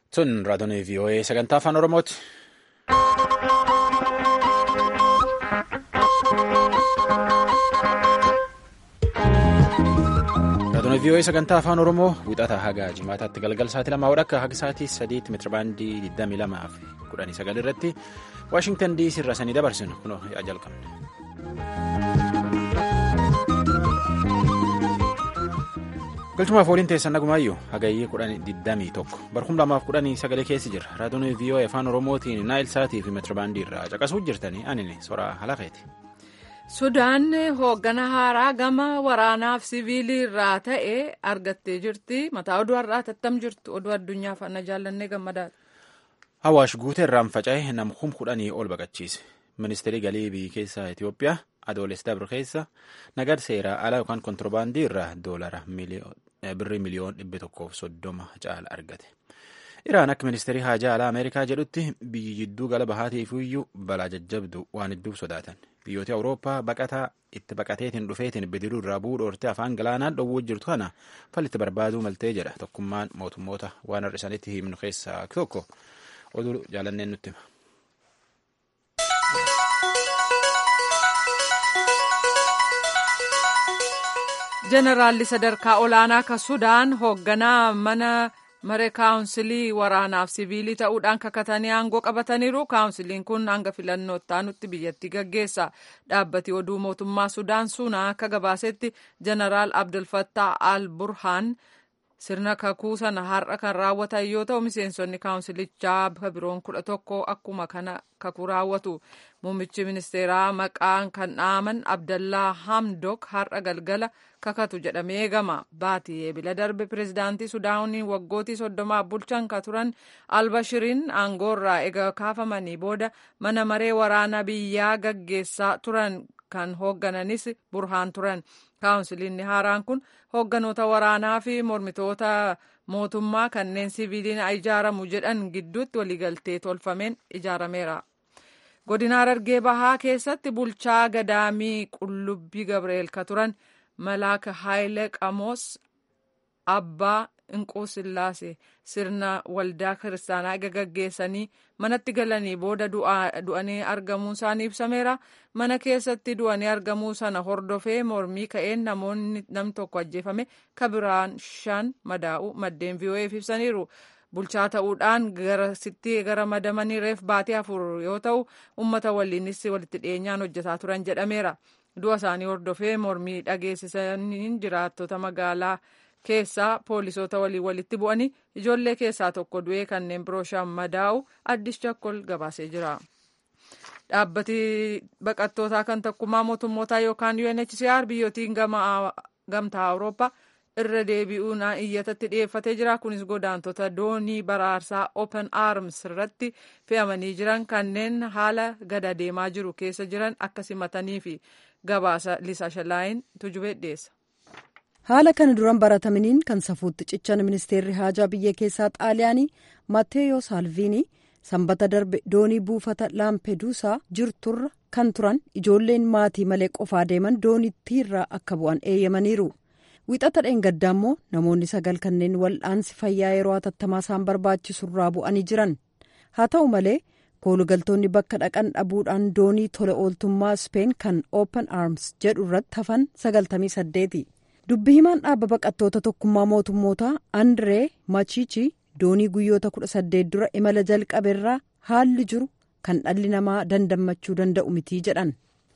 Sun raadiyoo VOA sagantaa afaan Oromooti. Raadiyoo VOA sagantaa afaan Oromoo wixata haga jimaataatti galgal sa'aatii lamaa wadhakka haga sa'aatii sadiitti meetirabaandii 22 fi 19 irratti Waashingtan DC irraa sanii dabarsinu kunoo yaa jalqabne. galchumaaf waliin teessan nagumaayyuu hagayyee kudhan digdamii tokko barkum lamaaf kudhanii sagalee keessi jira raadiyoo VOA afaan oromootiin naayil saatii fi meetirabaandii irraa caqasuu jirtanii anini soraa halaqeeti. sudaan hooggana haaraa gama waraanaaf siviilii irraa ta'e argattee jirti mataa oduu har'aa tattam jirtu oduu addunyaa faana jaallannee gammadaadha. Awaash guutee irraan faca'e nam kum kudhanii ol baqachiise ministeerri galii biyya keessaa Itoophiyaa adoolessa dabre keessa nagada seeraa alaa yookaan kontirbaandii irraa doolara birrii miliyoon dhibba tokkoof soddoma caala argate. Iraan akka ministeerii haajaa alaa Ameerikaa jedhutti biyyi jidduu gala bahaatiif iyyuu balaa jajjabdu waan hedduuf sodaatan. Biyyoota Awurooppaa baqataa itti baqateetiin dhufeetiin bidiruu irraa bu'uu dhoortee afaan galaanaa dhowwuu jirtu kana fallitti barbaaduu maltee jedha tokkummaan mootummoota waan har'isanitti himnu keessaa tokko oduu jaalanneen nutti hima. Jeneraalli sadarkaa olaanaa ka Sudaan hoogganaa mana maree kaawunsilii waraanaaf siviilii ta'uudhaan kakatanii aangoo qabataniiru. Kaawunsiliin kun hanga filannoo itti biyyattii gaggeessa. Dhaabbati oduu mootummaa Sudaan Sunaa akka gabaasetti Jeneraal Abdulfattah al-Burhaan sirna kakuu sana har'a kan raawwatan yoo ta'u miseensonni kaawunsilichaa biroon kudha tokko akkuma kana kakuu raawwatu. Muummichi ministeeraa maqaan kan dhaaman Abdallaa Hamdok har'a galgala kakatu jedhamee eegama. Baatii eebila darbe pireezidaantii Sudaanii waggootii soddomaaf bulchan ka turan Albashiriin aangoorraa eega kaafamanii booda mana maree waraana biyyaa gaggeessaa turan kan hooggananis burhaan turan. Kaawunsiliinni haaraan kun hoogganoota waraanaa fi mormitoota mootummaa kanneen siviiliin ijaaramu jedhan gidduutti waliigaltee tolfameen ijaarameera. Godina Harargee Bahaa keessatti bulchaa gadaamii Qullubbii Gabri'eel ka turan Malaaka Haayile Qamoos Abbaa Inquu Sillaasee sirna waldaa kiristaanaa eega gaggeessanii manatti galanii booda du'anii argamuun isaanii ibsameera. Mana keessatti du'anii argamuu sana hordofee mormii ka'een namoonni nam tokko ajjeefame kabiraan shan madaa'u maddeen VOA'f ibsaniiru. Bulchaa ta'uudhaan garasitti gara madamanii reef baatee afur yoo ta'u uummata waliinis walitti dhiyeenyaan hojjetaa turan jedhameera. Du'a isaanii hordofee mormii dhageessisaniin jiraattota magaalaa keessaa poolisoota waliin walitti bu'anii ijoollee keessaa tokko du'ee kanneen biroo shan madaa'u addis chakkol gabaasee jira. Dhaabbati baqattootaa kan tokkummaa mootummootaa yookaan UNHCR biyyootiin gamtaa Awurooppaa irra deebi'uun iyyatatti dhiyeeffatee jira. Kunis godaantota doonii baraarsaa Open Arms irratti fe'amanii jiran kanneen haala gada deemaa jiru keessa jiran akka simatanii fi gabaasa Liisa Shalaayin tujubee dhiyeessa. haala kana duran baratamaniin kan safuutti cichan ministeerri haajaa biyya keessaa xaaliyaanii mateeyoo saalviinii sanbata darbe doonii buufata laampeduusaa jirturra kan turan ijoolleen maatii malee qofaa deeman doonittiirraa akka bu'an eeyyamaniiru wixata dheengaddaa immoo namoonni sagal kanneen wal'aansi fayyaa yeroo hatattamaa isaan barbaachisurraa bu'anii jiran haa ta'u malee koolugaltoonni bakka dhaqan dhabuudhaan doonii tola ooltummaa speen kan open arms jedhu irratti hafan sagaltamii saddeeti. dubbi himaan dhaabba baqattoota tokkummaa mootummootaa andree machichi doonii guyyoota kudha saddeet dura imala jalqabeerraa haalli jiru kan dhalli namaa dandammachuu danda'u mitii jedhan.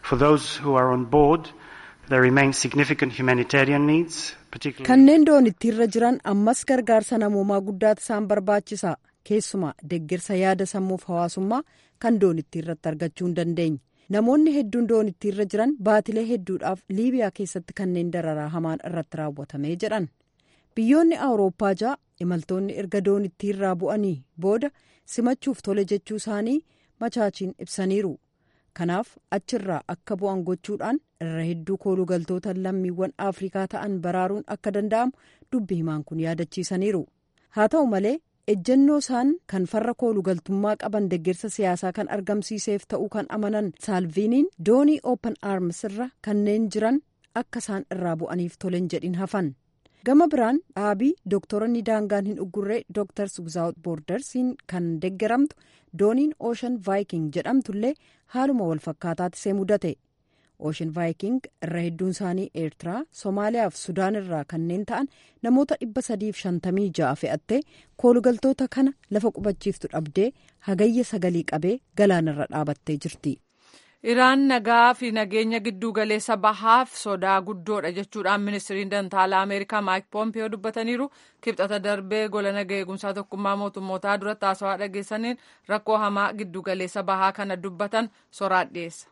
kanneen doonittiirra jiran ammas gargaarsa namoomaa guddaatu isaan barbaachisa keessumaa deeggarsa yaada sammuuf hawaasummaa kan doonittiirratti argachuu hin dandeenye. namoonni hedduun doonittiirra jiran baatilee hedduudhaaf liibiyaa keessatti kanneen dararaa hamaan irratti raawwatame jedhan biyyoonni awurooppaa ja'a imaltoonni erga doonittiirraa bu'anii booda simachuuf tole jechuu isaanii machaachiin ibsaniiru kanaaf achirraa akka bu'an gochuudhaan irra hedduu koolugaltoota lammiiwwan afrikaa ta'an baraaruun akka danda'amu dubbi himaan kun yaadachiisaniiru haa ta'u malee. ejjennoo isaan kan farra koolugaltummaa qaban deeggarsa siyaasaa kan argamsiiseef ta'uu kan amanan saalviiniin doonii open arms irra kanneen jiran akka isaan irraa bu'aniif tolen jedhin hafan gama biraan dhaabii dooktoronni daangaan hin uggurree dooktars wizaawut boordarsiin kan deeggaramtu dooniin ooshan vaayiking jedhamtullee haaluma walfakkaataatti see mudate ooshan vaayiking irra hedduun isaanii eertiraa soomaaliyaa fi sudaan irraa kanneen ta'an namoota dhibba sadiif shantamii ja'a fe'attee koolugaltoota kana lafa qubachiiftu dhabdee hagayya sagalii qabee galaanarra dhaabattee jirti. Iraan nagaa fi nageenya gidduu galeessa bahaaf sodaa guddoodha jechuudhaan ministiriin dantaalaa Ameerikaa Maayik Poompiyoo dubbataniiru. Kibxata darbee gola nagaa eegumsaa tokkummaa mootummootaa duratti haasawaa dhageessaniin rakkoo hamaa gidduu galeessa bahaa kana dubbatan soraan dhiyeessa.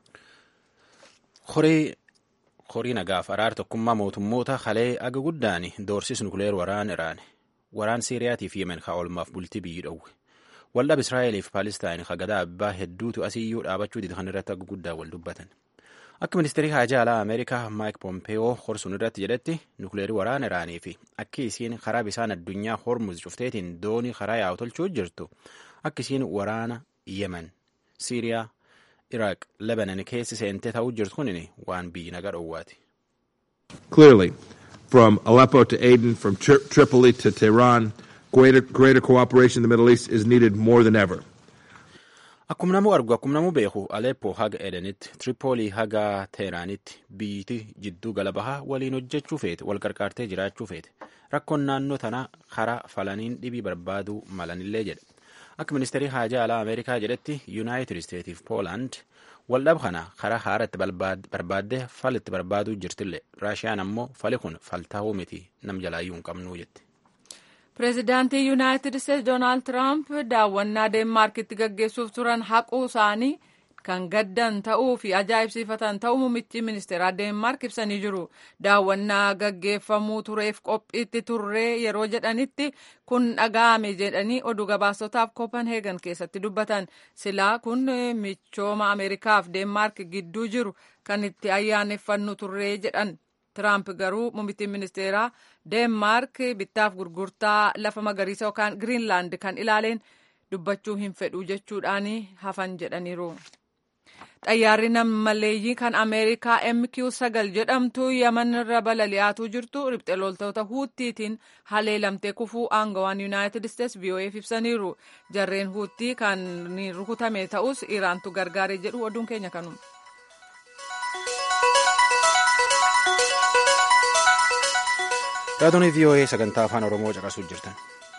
Horii nagaaf araara tokkummaa mootummoota halee aga guddaan doorsis nukuleer waraan Iraan waraan Siiriyaatii fi Yemen haa oolmaaf bultii biyyi dhowwe. waldhab israa'eliif paalistaayin hagadaa abbaa hedduutu asiyyuu dhaabachuu dida kan irratti akka guddaa wal dubbatan akka ministeerii haajaa alaa ameerikaa maayik pompeeyoo horsuun irratti jedhetti nukleerii waraana iraanii fi akka isiin karaa bisaan addunyaa hormuz cufteetiin doonii karaa yaa'u tolchuu jirtu akka isiin waraana yemen siiriyaa iraaq lebanon keessi seentee ta'uu jirtu kun waan biyyi naga dhowwaati. Clearly, from Aleppo to Aden, from Tri Tripoli to Tehran, Greater, greater cooperation in the Middle East is needed more than ever. Akkuma namuu argu akkuma namuu beeku Aleppo haga Edenitti, Tripoolii haga Teeraanitti biyyiti jidduu gala bahaa waliin hojjechuu feete, wal qarqaartee jiraachuu feete. Rakkoon naannoo tanaa karaa falaniin dhibii barbaaduu malanillee jedhe. Akka ministeerii haajaa alaa Ameerikaa jedhetti Yuunaayitid Isteetiif Poolaand waldhab kana karaa haaratti barbaaddee fal itti barbaaduu jirtillee. Raashiyaan ammoo fali kun faltaa'uu miti nam jalaayyuu hin qabnuu jette. Pireezidaantii Yuunaayitid Isteetsi Doonaald Tiraamp daawwannaa Deenmaarkitti gaggeessuuf turan haquu isaanii kan gaddan ta'uu fi ajaa'ibsiifatan ta'uu muummichi ministeeraa Deenmaark ibsanii jiru. Daawwannaa gaggeeffamuu tureef qophiitti turree yeroo jedhanitti kun dhaga'ame jedhanii oduu gabaasotaaf Kopenheegan keessatti dubbatan. Silaa kun michooma Ameerikaaf Deenmaark gidduu jiru kan itti ayyaaneffannu turree jedhan. Tiraamp garuu muummittiin ministeeraa Deenmaark bittaaf gurgurtaa lafa magariisa yookaan Giriinlaand kan ilaaleen dubbachuu hin fedhu jechuudhaan hafan jedhaniiru. Xayyaarri nammaleeyyii kan Ameerikaa MQ-9 jedhamtu Yaman irra balali'aatuu jirtu riphxee loltoota Huuttiitiin haleelamtee kufuu aangawaan Yuunaayitid Isteetsi VOA'f ibsaniiru. Jarreen Huuttii kan rukutame ta'us Iraantu gargaare jedhu oduun keenya kanuma. Raadiyoo VOA sagantaa afaan Oromoo caqasuu jirtan.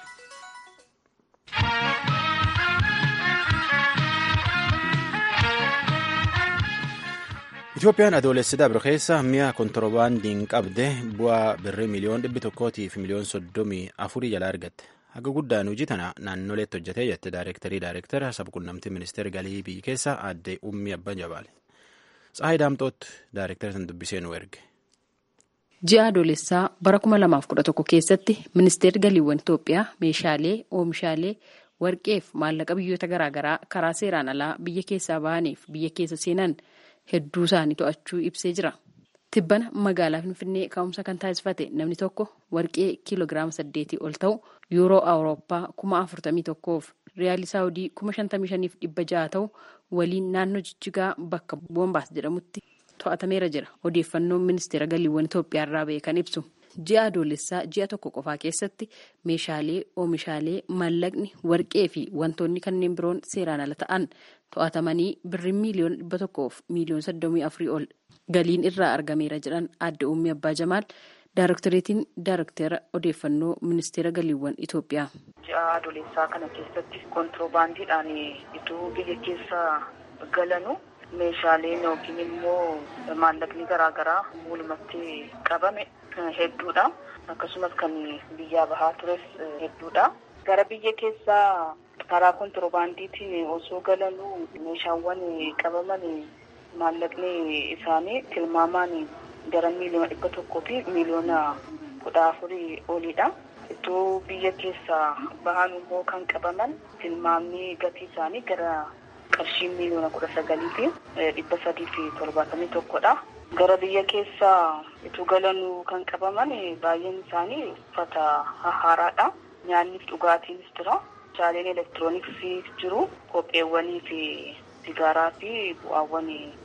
Itoophiyaan adoolessi dabre keessa mi'a kontoroobaandiin qabde bu'aa birrii miliyoon dhibbi tokkootii fi miliyoon soddomii afurii jalaa argatte. Haga guddaan hojii tana naannoleetti hojjetee jette daayirektarii daayirektara sabquunnamtii ministeera galii biyyi keessa aadde Ummii Abban Jabaale. Tsahaay Daamxoot daayirektara san dubbisee nu erge. Ji'a adoolessaa bara 2011 keessatti ministeerri galiiwwan Itoophiyaa meeshaalee, oomishaalee, warqeef maallaqa biyyoota garaagaraa karaa seeraan alaa biyya keessaa bahaniif biyya keessa seenan hedduu isaanii to'achuu ibsee jira. Tibbana magaalaa Finfinnee ka'umsa kan taasifate namni tokko warqee kiiloogiraama saddeetii ol ta'u yuuroo awurooppaa kuma afurtamii tokkoof riyaalii saawudii kuma shantamii shaniif dhibba ja'a ta'u waliin naannoo jijjigaa bakka boombaas jedhamutti to'atameera jira. Odeeffannoon ministeera galiiwwan Itoophiyaa irraa ba'e kan ibsu. Ji'a adoolessaa ji'a tokko qofaa keessatti meeshaalee, oomishaalee, maallaqni, warqee fi wantoonni kanneen biroon seeraan ala ta'an to'atamanii birrii miiliyoona dhibba tokkoof miiliyoona soddomii afurii ol galiin irraa argameera jedhan aadde Ummii Abbaa Jamaal Daarektoreetiin Daarektera odeeffannoo ministeera galiiwwan Itoophiyaa. Ji'a adoolessaa kana keessatti kontiroobaandiidhaan ituu biyya keessa galanu meeshaaleen yookiin immoo maallaqni garaagaraa walumatti qabame hedduudha. Akkasumas kan biyyaa bahaa tures hedduudha. Gara biyya keessaa karaa kontiroobaandiitiin osoo galanuu meeshaawwan qabaman maallaqni isaanii tilmaamaan gara miiliyoona dhibba tokkoo fi miiliyoona kudha afurii oliidha. Ituu biyya keessaa bahan immoo kan qabaman tilmaamni gatii isaanii gara qarshii miiliyoona kudha sagalii fi dhibba sadii fi torbaatamii tokkodha. Gara biyya keessaa ituu galanuu kan qabaman baay'een isaanii uffata haaraadha. Nyaanni fi dhugaatiinis jira. Meeshaaleen elektirooniksii jiru. Kopheewwanii fi sigaaraa fi bu'aawwan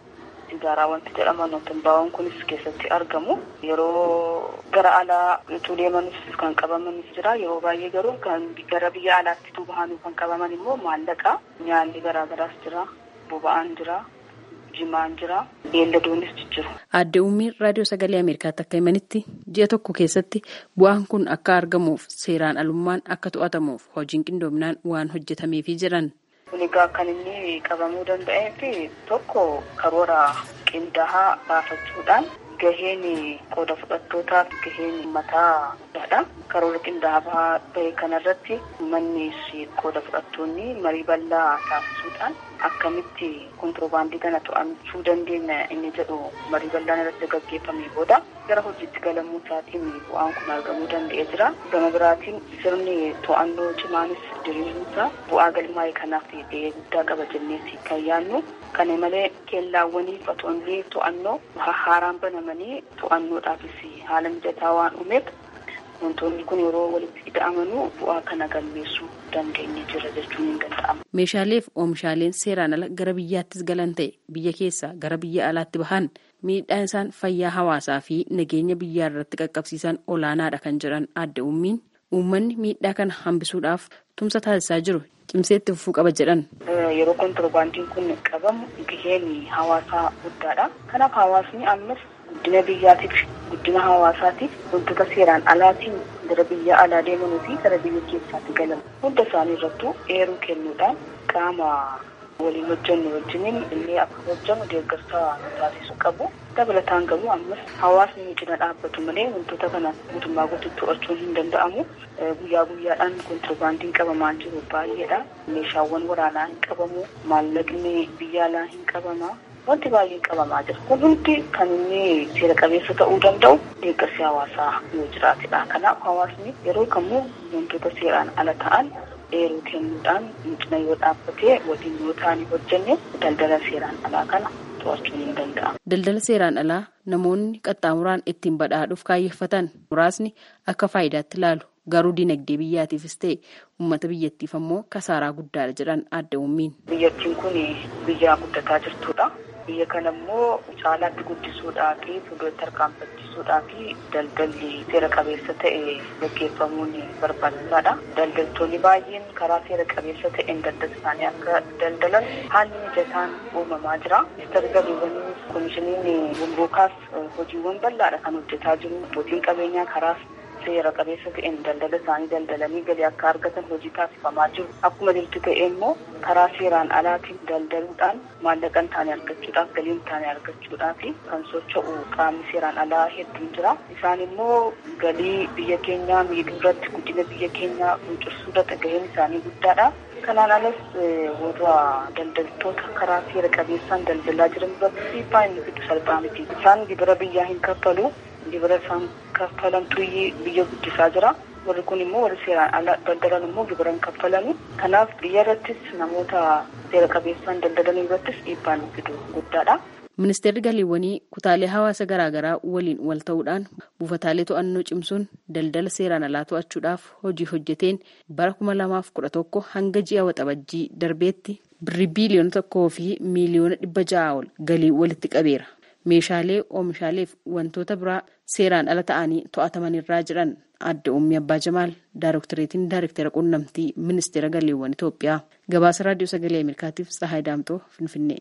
sigaaraa wanti jedhaman tumbaawwan kunis keessatti argamu yeroo gara alaa utuu deemanis kan qabamanis jira yeroo baay'ee garuu kan gara biyya alaatti utuu bahanuu kan qabaman immoo maallaqa nyaalli garaagaraas jira boba'aan jira jimaan jira beelladoonnis jijjiru. Aadde Uummiin raadiyoo sagalee Ameerikaatti akka himanitti ji'a tokko keessatti bu'aan kun akka argamuuf seeraan alummaan akka to'atamuuf hojiin qindoominaan waan hojjetameefii jiran. Kun egaa kan inni qabamuu danda'eef tokko karoora qindaa'aa baafachuudhaan gaheen qooda fudhattootaaf gaheen mataa dha. Karoora qindaa'aa bahe kanarratti uummanni qooda fudhattoonni marii bal'aa taasisuudhaan akkamitti kontiroobaandii kana to'achuu dandeenya inni jedhu marii bal'aan irratti gaggeeffamee booda gara hojiitti galamuu isaatiin bu'aan kun argamuu danda'ee jira. Gama biraatiin sirni to'annoo cimaanis diriiruusaa bu'aa galmaa'ee kanaaf gahee guddaa qaba jennees kan yaadnu. Kana malee keellaawwanii fatoonni to'annoo haaraan banamanii to'annoodhaafis haala mijataa waan uumeef wantoonni kun yeroo walitti ida'amanuu bu'aa kana galmeessuu dandeenye jira jechuun hin danda'amu. Meeshaalee fi oomishaaleen seeraan ala gara biyyaattis galan ta'e biyya keessaa gara biyya alaatti bahan miidhaan isaan fayyaa hawaasaa fi nageenya biyyaa irratti qaqqabsiisan olaanaadha kan jedhan Aadde Uummiin uummanni miidhaa kana hambisuudhaaf tumsa taasisaa jiru cimseetti fufuu qaba jedhan. Yeroo kontiroobaandiin kun qabamu gaheen hawaasaa guddaadha. Kanaaf hawaasni ammas guddina biyyaatiif guddina hawaasaatiif wantoota seeraan alaatiin gara biyya alaa deemanuu fi gara biyya keessaatti galan hunda isaanii irrattuu eeruu kennuudhaan qaama waliin hojjennu wajjiniin illee akka hojjennu deeggarsa taasisuu qabu. Dabalataan garuu ammas hawaasni cina dhaabbatu malee wantoota kana guutummaa guutuutti to'achuun hin danda'amu. Guyyaa guyyaadhaan kontiroobaandiin qabamaa jiru baay'eedha. Meeshaawwan waraanaa hin qabamu. Maallaqni biyya alaa hin qabama. Wanti baay'een qabamaa jira. Kun hundi kan inni seera qabeessa ta'uu danda'u deeggarsi hawaasaa yoo jiraatedha. Kanaaf hawaasni yeroo kamuu wantoota seeraan ala ta'an eeruu kennuudhaan cina yoo dhaabbatee waliin yoo ta'anii hojjenne daldala seeraan alaa kana to'achuun hin danda'amu. Daldala seeraan alaa namoonni qaxxaamuraan ittiin badhaadhuuf kaayyeffatan muraasni akka faayidaatti ilaalu garuu dinagdee biyyaatiifis ta'e uummata biyyattiif ammoo kasaaraa guddaadha jedhan Aadde Uummiin. Biyyattiin kun biyya guddataa jirtudha. Biyya kana immoo caalaatti guddisuudhaa fi fuulduratti harkaanfachiisuudhaa fi daldalli seera qabeessa ta'e gaggeeffamuun barbaachisaadha. Daldaltoonni baay'een karaa seera qabeessa ta'een daldala isaanii akka daldalan haalli mijataan uumamaa jira. Ministeerri galiiwwanii koomishiniin gumruukaas hojiiwwan bal'aadha kan hojjetaa jiru. Abbootiin qabeenyaa karaas seera qabeessa ta'een daldala isaanii daldalanii galii akka argatan hojii taasifamaa jiru. Akkuma jirtu ta'e immoo karaa seeraan alaatiin daldaluudhaan maallaqa hin taane argachuudhaaf galii hin taane argachuudhaaf kan socho'u qaamni seeraan alaa hedduun jira. Isaan immoo galii biyya keenyaa miidhuu irratti guddina biyya keenyaa cuncursuu irratti gaheen isaanii guddaadha. Kanaan alas warra daldaltoota karaa seera qabeessaan daldalaa jiran irratti dhiibbaa inni fidu salphaa miti. Isaan gibira biyyaa hin kaffalu. Gibira isaan kaffalantu biyya guddisaa jira. Warri kun immoo warri seeraan ala daldalan immoo gibira hin kaffalani. Kanaaf biyya irrattis namoota seera qabeessaan daldalan irrattis dhiibbaan fidu guddaadha. Ministeerri galiiwwanii kutaalee hawaasa garaagaraa waliin wal ta'uudhaan buufataalee to'annoo cimsuun daldala seeraan alaa to'achuudhaaf hojii hojjeteen bara kuma lamaaf kudha tokko hanga ji'a waxabajjii darbeetti birrii biiliyoona tokkoo fi miiliyoona dhibba ja'a ol galii walitti qabeera. Meeshaalee oomishaalee fi wantoota biraa seeraan ala ta'anii to'atamanirraa jiran Aadde Ummii Abbaa Jamaal Daaroktereetiin Daarektera Quunnamtii Ministeera Galiiwwan Itoophiyaa gabaasa raadiyoo sagalee Ameerikaatiif Tsahaay Daamtoo Finfinnee.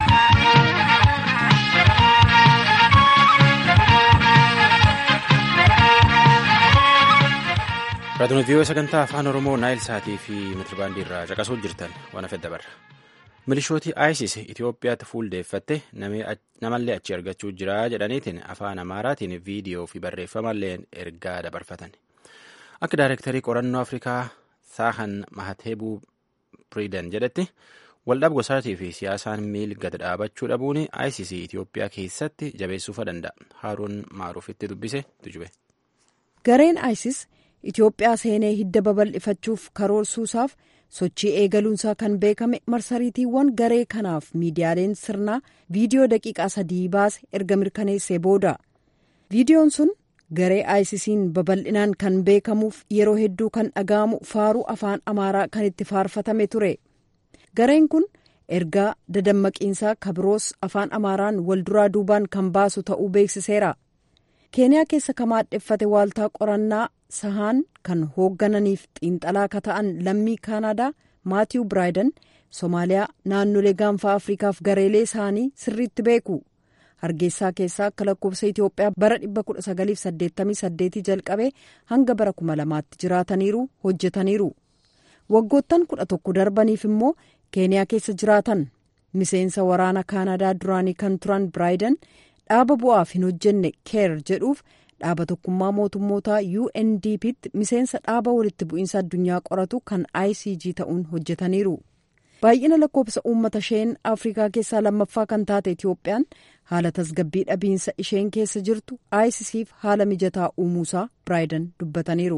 Raadiyoo viiyoo sagantaa afaan Oromoo Naayil Saatii fi Meetirabaandii irraa caqasuu jirtan waan hafe dabarra. Milishooti ISIS Itoophiyaatti fuuldeeffatte namallee achi argachuu jira jedhaniitiin afaan Amaaraatiin viidiyoo fi barreeffamallee ergaa dabarfatan. Akka Daayirektarii qorannoo Afrikaa Saahan Mahateebuu Piriidan jedhetti waldhab gosaatii fi siyaasaan miil gad dhaabachuu dhabuun ISIS Itoophiyaa keessatti jabeessuufa danda'a. Haaruun Maaruufitti dubbise tujube. Gareen ISIS Itoophiyaa seenee hidda babal'ifachuuf karoorsuusaaf sochii eegaluunsaa kan beekame marsariitiiwwan garee kanaaf miidiyaaleen sirnaa viidiyoo daqiiqaa sadii baase erga mirkaneessee booda viidiyoon sun garee aayisisiin babal'inaan kan beekamuuf yeroo hedduu kan dhaga'amu faaruu afaan amaaraa kan itti faarfatame ture gareen kun ergaa dadammaqiinsaa kabiroos afaan amaaraan walduraa duubaan kan baasu ta'uu beeksiseera keeniyaa keessa ka maadheffate waaltaa qorannaa sahaan kan hooggananiif xiinxalaa ka ta'an lammii kaanaadaa maatiiw biraayidan soomaaliyaa naannolee gaanfaa afriikaaf gareelee isaanii sirriitti beeku hargeysaa keessaa akka lakkoofsa itiyoophiyaa bara 1988 jalqabee hanga bara 2000tti jiraataniiru hojjetaniiru waggoottan 11 darbaniif immoo keeniyaa keessa jiraatan miseensa waraana kaanadaa duraanii kan turan biraayidan dhaaba bu'aaf hin hojjenne keer jedhuuf dhaaba tokkummaa mootummootaa UNDP'tti miseensa dhaaba walitti bu'iinsa addunyaa qoratu kan ICG ta'uun hojjetaniiru. baay'ina lakkoofsa uummata isheen afrikaa keessaa lammaffaa kan taate itiyoophiyaan haala tasgabbii dhabiinsa isheen keessa jirtu ICCf haala mijataa uumuusaa biraayidan dubbataniiru.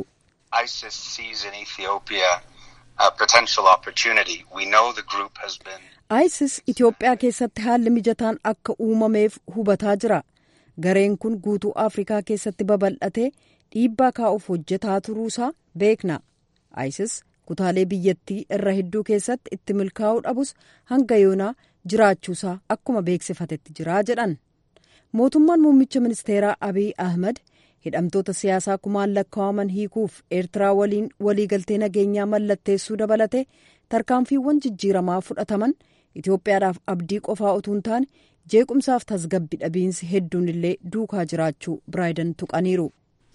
ISIS Itiyoophiyaa keessatti haalli mijataan akka uumameef hubataa jira. Gareen kun guutuu Afrikaa keessatti babal'atee dhiibbaa kaa'uuf hojjetaa turuusaa beekna. ISIS kutaalee biyyattii irra hedduu keessatti itti milkaa'uu dhabus hanga yoonaa jiraachuusaa akkuma beeksifatetti jiraa jedhan. Mootummaan muummicha ministeeraa Abiy Ahmad hidhamtoota siyaasaa kumaan lakkaa'aman hiikuuf eertiraa waliin waliigaltee nageenyaa mallatteessuu dabalate tarkaanfiiwwan jijjiiramaa fudhataman itiyoophiyaadhaaf abdii qofaa utuu hin taane jeequmsaaf tasgabbii dhabiinsi hedduun illee duukaa jiraachuu biraayidan tuqaniiru.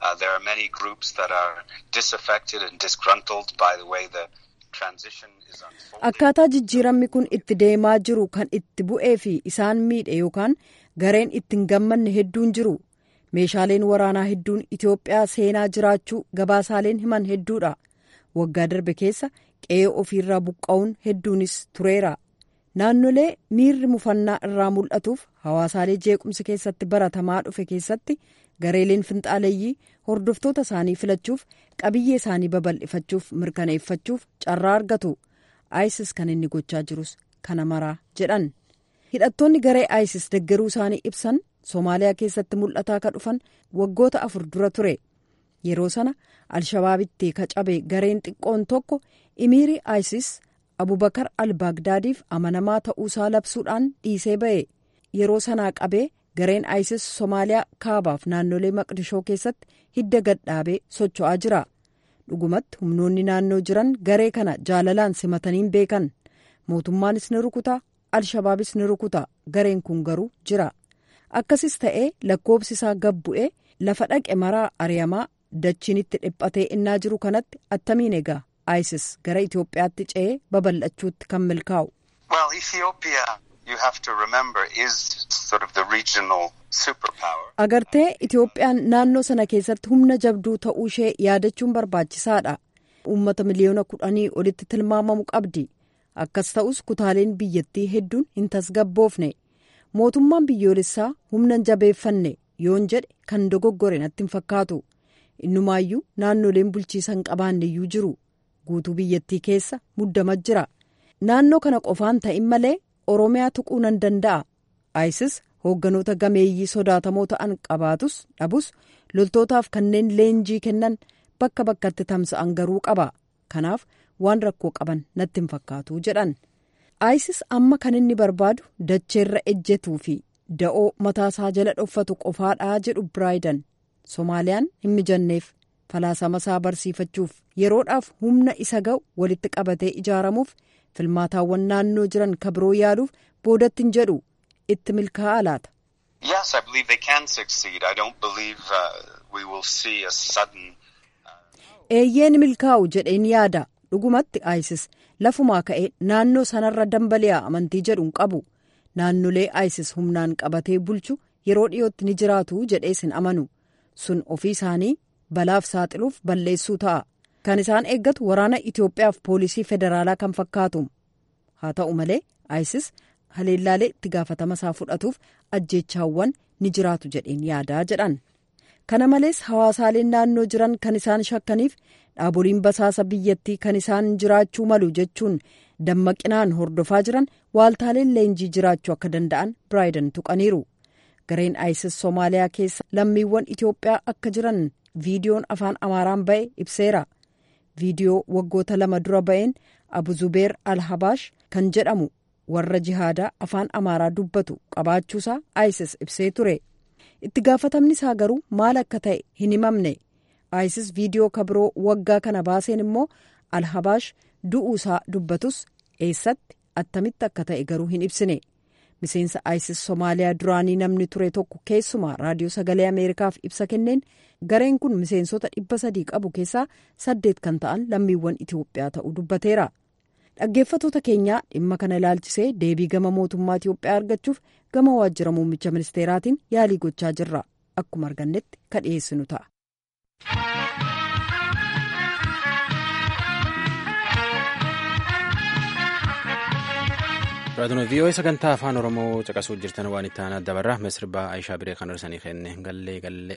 akkaataa jijjiiramni kun itti deemaa jiru kan itti bu'ee fi isaan miidhe yookaan gareen itti hin gammanne hedduun jiru. meeshaaleen waraanaa hedduun Itiyoophiyaa seenaa jiraachuu gabaasaaleen himan hedduudha. Waggaa darbe keessa qe'ee ofiirraa buqqa'uun hedduunis tureera. Naannolee miirri mufannaa irraa mul'atuuf hawaasaalee jeequmsi keessatti baratamaa dhufe keessatti gareeleen finxaaleeyyii hordoftoota isaanii filachuuf qabiyyee isaanii babal'ifachuuf mirkaneeffachuuf carraa argatu. ISIS kan inni gochaa jirus kana maraa jedhan. Hidhattoonni garee ISIS deggeruu isaanii ibsan. Somaaliyaa keessatti mul'ataa ka dhufan waggoota afur dura ture yeroo sana alshabaabitti ka cabe gareen xiqqoon tokko imiirii isis abubakar al-baagdaadiif amanamaa ta'uusaa labsuudhaan dhiisee ba'e yeroo sanaa qabee gareen isis somaaliyaa kaabaaf naannolee maqdishoo keessatti hidda gadhaabee socho'aa jira dhugumatti humnoonni naannoo jiran garee kana jaalalaan simataniin beekan mootummaanis ni rukuta alshabaabis ni rukuta gareen kun garuu jira. akkasis ta'ee lakkoobsi isaa gad bu'ee lafa dhaqe maraa ari'amaa dachiin itti dhiphatee innaa jiru kanatti attamiin egaa isis gara itiyoophiyaatti ce'ee babal'achuutti kan milkaa'u. agartee itiyoophiyaan naannoo sana keessatti humna jabduu ta'uu ishee yaadachuun barbaachisaadha uummata miliyoona kudhanii olitti tilmaamamu qabdi akkas ta'us kutaaleen biyyattii hedduun hin tasgabboofne. mootummaan biyyoolessaa humna jabeeffanne yoon jedhe kan dogoggore natti hin fakkaatu innumaayyuu naannoleen bulchiisa hin qabaanneyyuu jiru guutuu biyyattii keessa muddama jira naannoo kana qofaan ta'in malee oromiyaa tuquu nan danda'a isis hoogganoota gameeyyii sodaatamoo ta'an qabaatus dhabus loltootaaf kanneen leenjii kennan bakka bakkatti tamsa'an garuu qaba kanaaf waan rakkoo qaban natti hin fakkaatu jedhan. isis amma kan inni barbaadu dacheerra ejjetuu fi da'oo mataasaa jala dhoffatu qofaadhaa jedhu biraayidan soomaaliyaan hin mijanneef falaasama isaa barsiifachuuf yeroodhaaf humna isa ga'u walitti qabatee ijaaramuuf filmaataawwan naannoo jiran kabiroo yaaluuf boodatti hin jedhu itti milkaa'aa laata. eeyyeen milkaa'u jedheen yaada dhugumatti isis. lafumaa ka'ee naannoo sanarra dambali'a amantii jedhu hin qabu naannolee isis humnaan qabatee bulchu yeroo dhiyootti ni jiraatu jedhees hin amanu sun ofii isaanii balaaf saaxiluuf balleessuu ta'a kan isaan eeggatu waraana itiyoophiyaaf poolisii federaalaa kan fakkaatu haa ta'u malee isis haleellaalee itti gaafatama isaa fudhatuuf ajjeechaawwan ni jiraatu jedheen yaadaa jedhan kana malees hawaasaaleen naannoo jiran kan isaan shakkaniif dhaaboliin basaasa biyyattii kan isaan jiraachuu malu jechuun dammaqinaan hordofaa jiran waaltaaleen leenjii jiraachuu akka danda'an biraayidan tuqaniiru gareen isis soomaaliyaa keessa lammiiwwan itiyoophiyaa akka jiran viidiyoon afaan amaaraan ba'e ibseera viidiyoo waggoota lama dura ba'een abu zubeer alhabaash kan jedhamu warra jihaadaa afaan amaaraa dubbatu qabaachuusaa isis ibsee ture itti gaafatamni isaa garuu maal akka ta'e hin himamne isis viidiyoo kabiroo waggaa kana baaseen immoo alhabaash du'uusaa dubbatus eessatti attamitti akka ta'e garuu hin ibsine miseensa isis somaaliyaa duraanii namni ture tokko keessumaa raadiyoo sagalee ameerikaaf ibsa kenneen gareen kun miseensota dhibba sadii qabu keessaa saddeet kan ta'an lammiiwwan itiyoophiyaa ta'uu dubbateera dhaggeeffatoota keenyaa dhimma kana ilaalchisee deebii gama mootummaa itiyoophiyaa argachuuf gama waajjira muummicha ministeeraatiin yaalii gochaa jirra akkuma argannetti ka dhiyeessinu ta'a. raadiyoo vii'oo'ee sagantaa afaan oromoo caqasuu jirtan waan itti aanaa dabarra masirbaa aayishaa biree kan darsanii kenne gallee gallee.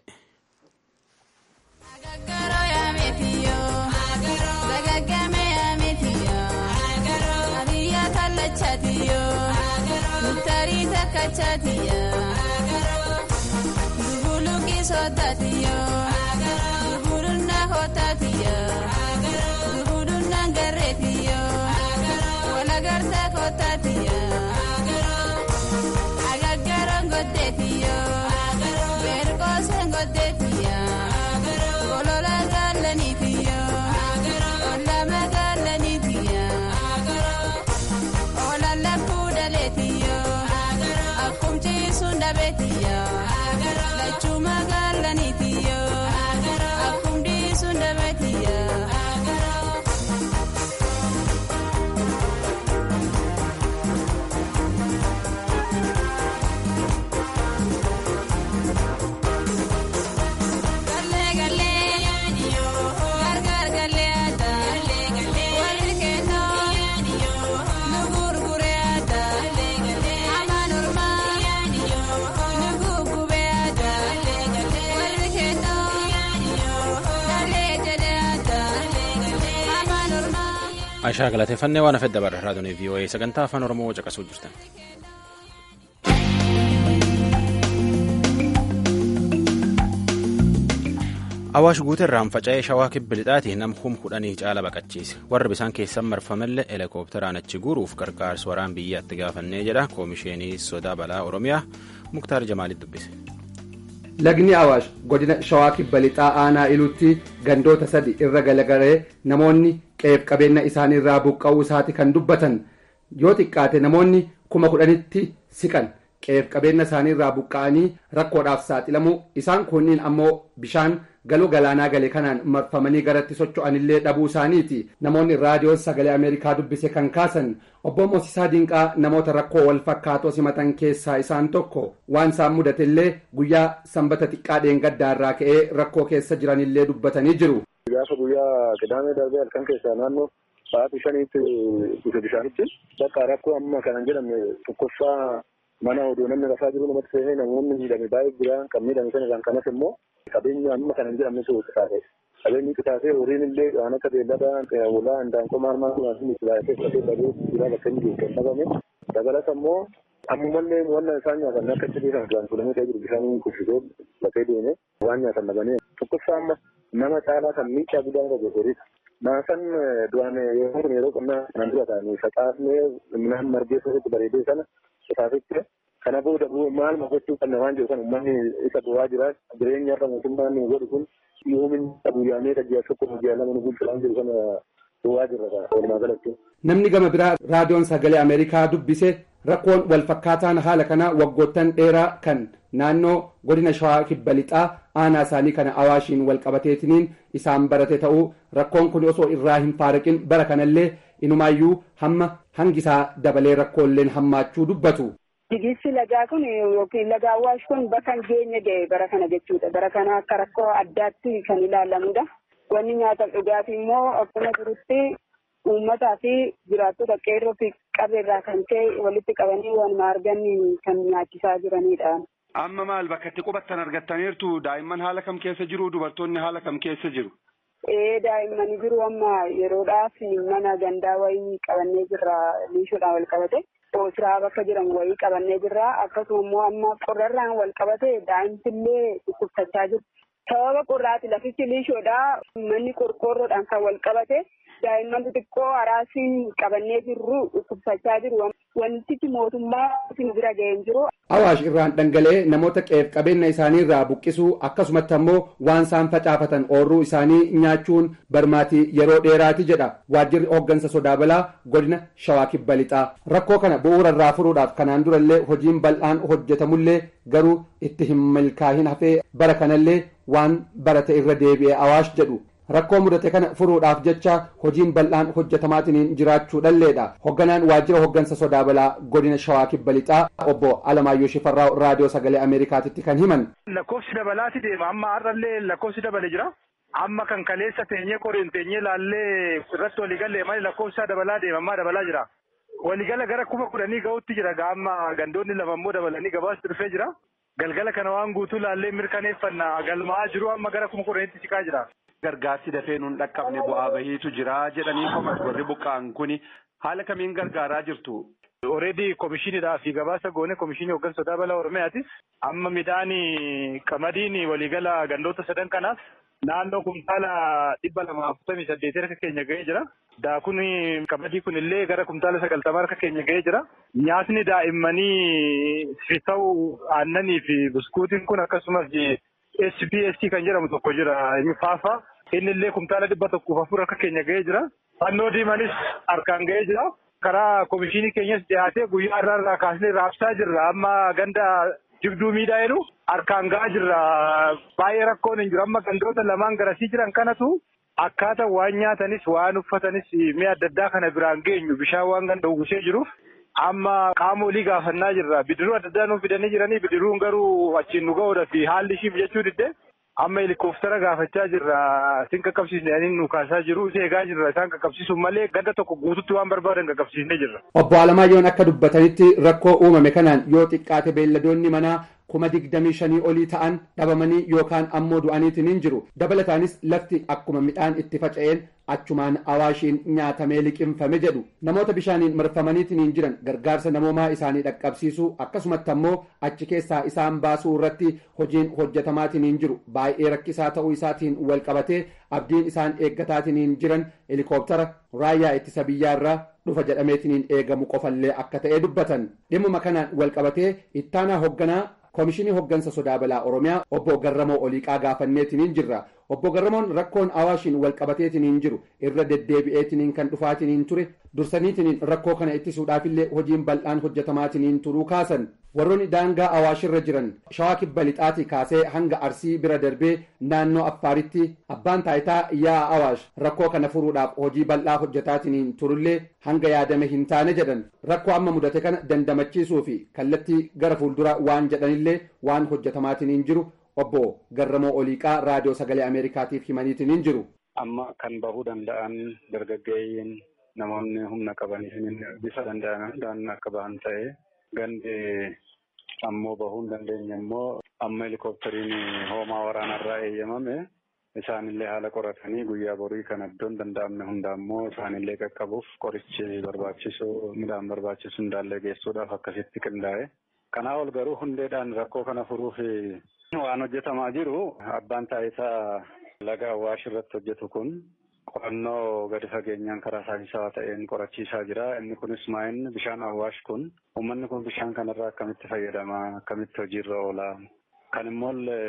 Aishaa galateeffannee waan hafedda bara raadiyoo vii'oo'ee sagantaa afaan oromoo caqasuu jirtan. Awaash guuteerraan faca'ee shawaa kibba lixaatii nam kum kudhanii caala baqachiise warra bisaan keessan marfamallee helikoophteraan achi guuruuf gargaarsa waraan biyyaatti gaafannee jedha koomisheenii sodaa balaa oromiyaa muktaar jamaalitti dubbise. Lagni Awaash godina shawaa kibba lixaa aanaa iluutti gandoota sadi irra galagalee namoonni qe'eef qabeenya isaaniirraa buqqa'uu isaati kan dubbatan yoo xiqqaate namoonni kuma kudhanitti siqan qe'eef qabeenya isaaniirraa buqqa'anii rakkoodhaaf saaxilamu isaan kunniin ammoo bishaan galoo galaanaa gale kanaan marfamanii garatti socho'anillee dhabuu isaaniiti namoonni raadiyoon sagalee ameerikaa dubbise kan kaasan obbo Moosisaa Dinqaa namoota rakkoo wal fakkaatoo simatan keessaa isaan tokko waan isaan mudatellee guyyaa sanbata xiqqaa dheengaddaarraa ka'ee rakkoo keessa jiranillee dubbatanii jiru. Gaafa guyyaa qidaamee darbee halkan keessaa naannoo sa'aatii shaniitti dhufe bishaanichi bakka rakkoo amma kanan jedhamne tokkoffaa mana odoo namni rafaa jiru namatti seenee namoonni miidhame baay'ee jira kan miidhame sana kan kanas immoo qabeenya amma kanan jedhamne sun qisaase qabeenyi qisaasee horiin illee waan akka beellada walaa handaanqoo maal maal maal qisaasee fudhatee dhabee jira bakka inni geessan dhabame dabalata immoo ammumallee wannan isaan nyaatan akka itti beekan duraan fulamee ta'ee jiru bishaan kuffisee lafee deeme waan nyaatan dhabanii tokkoffaa amma nama caalaa kan miidhaa guddaa qabu horiidha. Maasan duraan yeroo kun yeroo qonnaa nan dura ta'anii facaafnee midhaan margee sosotti bareedee sana qisaasee kana booda maal gochuu qabna waan jiru kan uummanni isa du'aa jira jireenya irra mootummaan nu godhu kun yoomin guyyaamee tajjaa tokko guyyaa lama nu bulchu waan jiru kana du'aa jirra walumaa galatti. Namni gama biraa raadiyoon sagalee Ameerikaa dubbise rakkoon wal fakkaataan haala kana waggoottan dheeraa kan naannoo godina shawaa kibba lixaa aanaa isaanii kana awaashiin wal qabateetiniin isaan barate ta'uu rakkoon kun osoo irraa hin faaraqin bara kanallee inumaayyuu hamma hangisaa dabalee rakkoolleen hammaachuu dubbatu. Digirsi lagaa kun yookiin laga awwaash kun bakka hin geenye ga'e bara kana jechuudha. Bara kana akka rakkoo addaatti kan ilaalamudha. Wanni nyaataaf dhugaatii immoo akkuma jirutti uummataa fi jiraattota qeerroo fi qabeerraa kan ka'e walitti qabanii waanuma argan kan nyaachisaa jiranidha. Amma maal bakka itti qubattan argattaniirtu daa'imman haala kam keessa jiru dubartoonni haala kam keessa jiru? Ee daa'imman jiru amma yeroodhaaf mana gandaa wayii qabannee jirra liishoodhaan wal qabate. Oosiraa bakka jedhamu wayii qabannee jirra. Akkasuma immoo amma qorrarraan wal qabate daa'imtillee dhukkubsachaa jiru. Sababa qorraati lafichi liishoodha. Manni qorqoorroodhaan kan wal qabate daa'imman xixiqqoo haraasiin qabannee jirru dhukkubsachaa jiru. wantichi mootummaa nu bira ga'ee hin jiru. Awaash irraan dhangala'ee namoota qeef qabeenya isaanii irraa buqqisuu akkasumatti ammoo waan isaan facaafatan oorruu isaanii nyaachuun barmaatii yeroo dheeraati jedha waajjirri hooggansa sodaa balaa godina shawaa kibba lixaa rakkoo kana bu'uura irraa furuudhaaf kanaan durallee hojiin bal'aan hojjetamullee garuu itti hin milkaa'in hafee bara kanallee waan barate irra deebi'e awaash jedhu rakkoo mudate kana furuudhaaf jecha hojiin bal'aan hojjetamaatiin jiraachuu dhalleedha hoogganaan waajjira hooggansa sodaa balaa godina shawaa kibba lixaa obbo alamaayyoo shifarraa raadiyoo sagalee ameerikaatitti kan himan. lakkoofsi dabalaati deema amma har'allee lakkoofsi dabale jira amma kan kaleessa teenyee qoreen teenyee laallee irratti waliigalee malee lakkoofsa dabalaa deema amma dabalaa jira. Waligala gara kuma kudhanii ga'utti jira gaama gandoonni lama immoo dabalanii gabaas dhufee jira. Galgala kana waan guutuu laallee mirkaneeffanna galmaa jiru amma gara kuma kudhaniitti siqaa jira. Gargaarsi dafee nuun dhaqqabne bu'aa bahiitu jira jedhanii komas warri buqqa'an kuni haala kamiin gargaaraa jirtu. Oreedii komishinidhaa fi gabaasa goone komishinii hooggansa sodaa balaa Oromiyaatis amma midhaan qamadiin waliigala gandoota sadan kanaaf naannoo kumtaala dhibba lama afurtamii saddeet harka keenya ga'ee jira. Daakun qamadii kun illee gara kumtaala sagaltama harka keenya ga'ee jira. Nyaatni daa'immanii fi ta'u aannanii fi buskuutiin kun akkasumas SPSC kan jedhamu tokko jira inni faafa. Inni illee kumtaala dhibba tokkoof afur harka keenya ga'ee jira. Fannoo diimanis harkaan ga'ee jira. Karaa komishinii keenyas dhiyaatee guyyaa irraa irraa kaasnee raabsaa jirra. Amma ganda jibduu miidhaa jedhu harkaan ga'aa jirra. Baay'ee rakkoon hin jiru. Amma gandoota lamaan garasii jiran kanatu akkaataa waan nyaatanis waan uffatanis mi'a adda addaa kana biraan geenyu bishaan waan ganda uwwisee jiruuf amma qaama olii gaafannaa jirra. Bidiruu adda addaa nuuf fidanii jiranii bidiruun garuu achiin nu ga'uudha fi haalli ishiif jechuu didde amma helikooftara gaafachaa jirra. Isin qaqqabsiisne ani nu kaasaa jiru eegaa jirra. Isaan qaqqabsiisuun malee ganda tokko guututti waan barbaadan qaqqabsiisnee jirra. Obbo Alamaayoon akka dubbatanitti rakkoo uumame kanaan yoo xiqqaate beelladoonni manaa kuma digdamii shanii olii ta'an dhabamanii yookaan ammoo du'aniitiin hin jiru dabalataanis lafti akkuma midhaan itti faca'een achumaan awaashiin nyaatamee liqimfame jedhu namoota bishaaniin marfamaniitiin hin jiran gargaarsa namoomaa isaanii dhaqqabsiisuu akkasumatti ammoo achi keessaa isaan baasuu irratti hojiin hojjetamaatiin hin jiru baay'ee rakkisaa ta'uu isaatiin wal qabatee abdiin isaan eeggataatiin hin jiran helikooftara raayyaa ittisa biyyaarraa dhufa jedhameetiin eegamu qofallee akka ta'e dubbatan dhimmuma kanaan wal qabatee ittaanaa hoogganaa koomishinii hooggansa sodaa balaa oromiyaa obbo garramoo oliiqaa gaafanneetiin jirra obbo garramoon rakkoon awaashiin wal qabateetiin jiru irra deddeebi'eetiin kan dhufaatiin ture dursaniitiin rakkoo kana ittisuudhaafillee hojiin bal'aan hojjetamaatiin turuu kaasan warroonni daangaa awaashirra jiran shawaa kibba lixaatii kaasee hanga arsii bira darbee naannoo affaaritti abbaan taayitaa yaa awaash rakkoo kana furuudhaaf hojii bal'aa hojjetaatiin turullee hanga yaadame hin taane jedhan rakkoo amma mudate kana dandamachiisuu fi kallattii gara fuulduraa waan jedhanillee waan hojjetamaatiin jiru obbo Garramoo Oliiqaa raadiyoo sagalee Ameerikaatiif himaniitiin hin jiru. Amma kan bahuu danda'an dargaggeeyyiin namoonni humna qabanii bifa danda'an hundaan akka bahan ta'ee gandi ammoo bahuu hin dandeenye immoo amma helikooftariin hoomaa waraanarraa eeyyamame isaanillee haala qoratanii guyyaa borii kan iddoon danda'amne hunda ammoo isaanillee qaqqabuuf qorichi barbaachisu midhaan barbaachisu hundaallee geessuudhaaf akkasitti qindaa'e. Kanaa ol garuu hundeedhaan rakkoo kana furuuf waan hojjetamaa jiru abbaan taayitaa laga awwaash irratti hojjetu kun qorannoo gadi fageenyaan karaa saayinsawaa ta'een qorachiisaa jira. Inni kunis maa'inni bishaan awwaash kun uummanni kun bishaan kanarraa akkamitti fayyadama akkamitti hojiirra oola kan immoo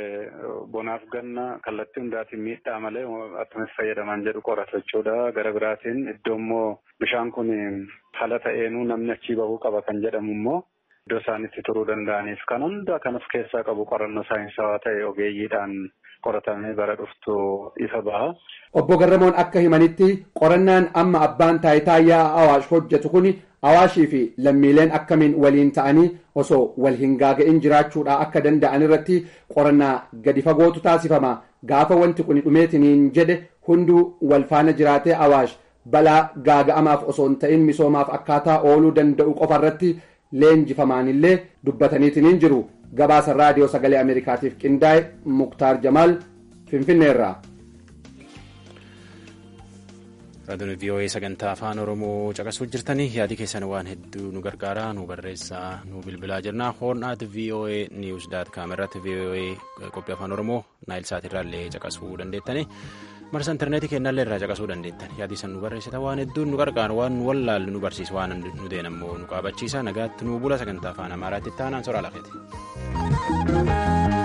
bonaaf ganna kallattii hundaatiin miidhaa malee akkamitti fayyadaman jedhu qorata jechuudha. Gara biraatiin iddoo immoo bishaan kun haala ta'eenuu namni achii bahuu qaba kan jedhamu immoo iddoo isaan itti turuu danda'aniif kan hunda kan of keessaa qabu qorannoo saayinsawaa ta'e ogeeyyiidhaan qoratamee bara dhuftu ifa baha. Obbo Garramoon akka himanitti qorannaan amma abbaan taayitaa yaa Awaash hojjetu kun Awaashii fi lammiileen akkamiin waliin ta'anii osoo wal hin gaaga'in jiraachuudhaa akka danda'an irratti qorannaa gadi fagootu taasifama. Gaafa wanti kun dhumeetiniin jedhe hunduu wal faana jiraatee Awaash balaa gaaga'amaaf osoo hin ta'in misoomaaf akkaataa ooluu danda'u qofa irratti leenjifamaanillee dubbataniitiin jiru. Gabaasa raadiyoo sagalee Ameerikaatiif qindaa'e Muktaar Jamaal Finfinneerraa. raadiyoon vii'oo'ee sagantaa afaan oromoo caqasuu jirtanii yaadi keessan waan hedduu nu gargaara nu barreessaa nu bilbilaa jirna hoornaat vii'oo'ee niiwus daat kaam irratti vii'oo'ee qophii afaan oromoo naayil saatirraa illee caqasuu dandeettanii marsa intarneetii kennallee irraa caqasuu dandeettan yaadii san nu barreessita waan hedduun nu qarqaaru waan nu wallaallu nu barsiisa waan nu deenammoo nu qaabachiisa nagaatti nu bula sagantaa afaan amaaraatti taanaan soraa lafeeti.